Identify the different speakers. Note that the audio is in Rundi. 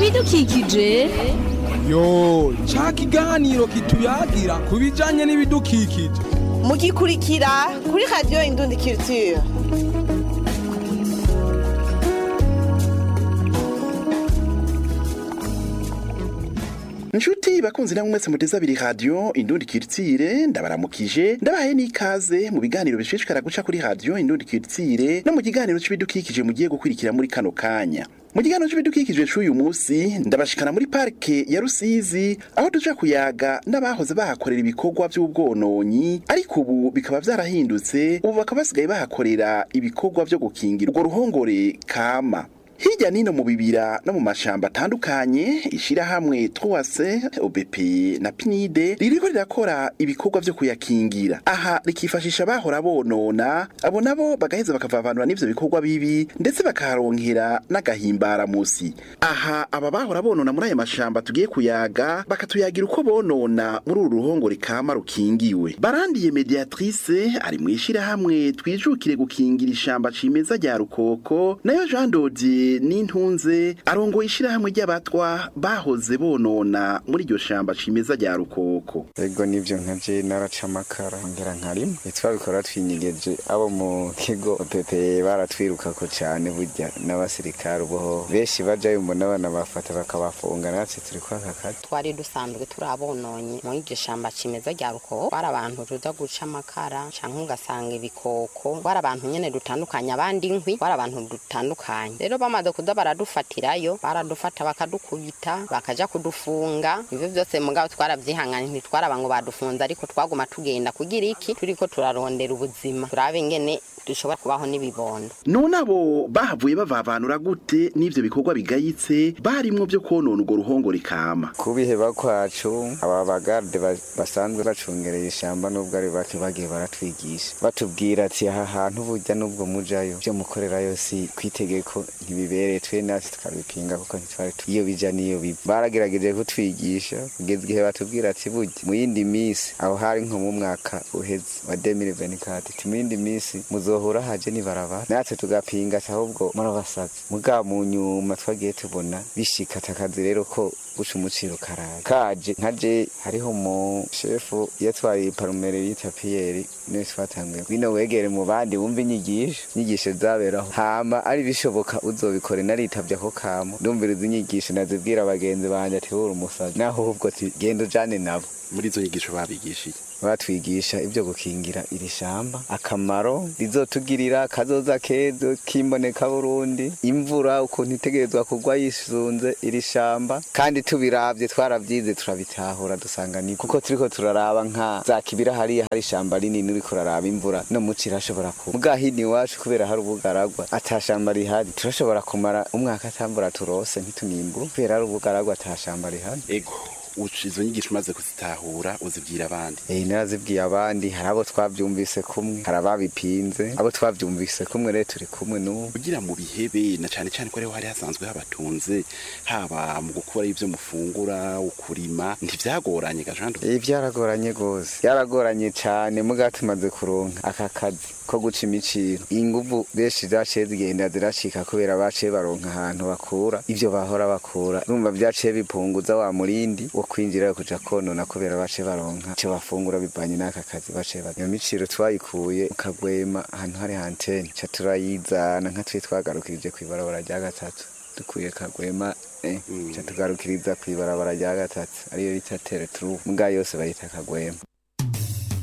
Speaker 1: ibidukikije
Speaker 2: yo ca kiganiro kituyagira ku bijanye n'ibidukikije
Speaker 3: mugikurikira kuri radiyo indundi culture
Speaker 4: Nshuti bakunzi namwe mwese muteze abiri radio Indundi Kiritsire ndabaramukije ndabahaye n'ikaze mu biganiro bishishikara guca kuri radio Indundi Kiritsire no mu kiganiro c'ibidukikije mugiye gukurikira muri kano kanya mu kiganiro c'ibidukikije c'uyu musi ndabashikana muri parke ya Rusizi aho tuja kuyaga n'abahoze bahakorera ibikorwa vy'ubwononyi ariko ubu bikaba vyarahindutse ubu bakaba basigaye bahakorera ibikorwa vyo gukingira urwo ruhongore kama Hirya nino mu bibira no mu mashamba atandukanye ishirahamwe Troase OBP na Pinide ririko rirakora ibikorwa vyo kuyakingira aha rikifashisha bahora bonona abo nabo bagaheza bakavavanura n'ivyo bikorwa bibi ndetse bakaharonkera n'agahimbara musi aha aba bahora bonona muri aya mashamba tugiye kuyaga bakatuyagira uko bonona muri uru ruhongore kama rukingiwe barandiye mediatrice ari mu ishirahamwe twijukire gukingira ishamba cimeza rya rukoko nayo Jean Dodier n'intunze arongoye ishirahamwe ry'abatwa bahoze bonona muri iryo shamba cimeza rya rukoko
Speaker 5: ego nivyo nkaje naraca amakara ngera nkarima twabikora twinyigeje abo mu kigo pepe baratwirukako cane burya n'abasirikare uboho benshi bajayo mbona abana bafata bakabafunga natwe turi kwaka kazi
Speaker 6: twari dusanzwe turi abononyi muri iryo shamba cimeza rya rukoko bari abantu tuza guca amakara canke ugasanga ibikoko bari abantu nyene dutandukanye abandi inkwi bari abantu dutandukanye rero bamaze kuza baradufatirayo baradufata bakadukubita bakaja kudufunga ivyo vyose mugabo twaravyihanganye ntitwaraba ngo badufunze ariko twaguma tugenda kugira iki turiko turarondera ubuzima turabe ingene dushobora kubaho n'ibibondo
Speaker 4: none abo bahavuye bavavanura gute n'ivyo bikorwa bigayitse barimwo vyo konona urwo ruhongore kama
Speaker 5: kubiheba kwacu aba bagarde ba- basanzwe bacungereye ishamba nubwo ari bake bagiye baratwigisha batubwira ati aha hantu burya nubwo mujayo vyo mukorerayo si kwitegeko ntibibereye twe natwe tukabipinga kuko ntitwari tu- iyo bija niyo biva baragerageje kutwigisha kugeza igihe batubwira ati burya mu yindi misi aho hari nko mu mwaka uheze wa 2024 ati mu yindi misi muzohura haje nibarabara natwe tugapinga ati ahubwo murabasazi muga mu nyuma twagiye tubona bishika takazi rero ko guca umuciro karaje kaje nkaje hariho mu shefu yatwaye parumere yita piyeri niwe twatanguye bino wegere mu bandi wumva inyigisho inyigisho zaberaho hama ari bishoboka uzobikore naritavye ako kamo ndumviriza inyigisho nazibwira abagenzi banje ati wuri umusazi naho ahubwo ati genda ujane nabo
Speaker 4: muri izo nyigisho babigishije
Speaker 5: batwigisha ibyo gukingira iri shamba akamaro rizotugirira kazoza kezo kimboneka burundi imvura ukuntu itegerezwa kugwa yisunze iri shamba kandi tubiravye twaravyize turabitahura dusanga ni kuko turiko turaraba nka za kibira hariya hari ishamba rinini uriko uraraba imvura no muci irashobora kuba muga hino iwacu kubera hari ubugaragwa ata shamba rihari turashobora kumara umwaka atambura turose ntitunimbu kubera hari ubugaragwa ata shamba rihari
Speaker 4: ego uca izo nyigisho umaze kuzitahura uzibwira abandi
Speaker 5: Eh narazibwiye abandi hari abo twavyumvise kumwe hari ababipinze abo twavyumvise kumwe rero turi kumwe n'ubu
Speaker 4: kugira mu bihebe na cane cane ko ariho hari hasanzwe habatunze haba mu gukora ivyo mufungura ukurima ntivyagoranye gajando
Speaker 5: Eh byaragoranye gose byaragoranye cane muga tumaze kuronka aka kazi ko guca imiciro inguvu benshi zaciye zigenda ziracika kubera baciye baronka ahantu bakura ivyo bahora bakura urumva vyaciye bipunguza wa murindi wo kwinjira kuja konona kubera baciye baronka ico bafungura bivanye n'aka kazi baciye ba iyo miciro twayikuye mu kagwema ahantu hari antene ca turayizana nka twe twagarukirije kw'ibarabara rya gatatu dukuye kagwema eh, ca tugarukiriza kw'ibarabara rya gatatu ariyo bita tereturu muga yose bayita kagwema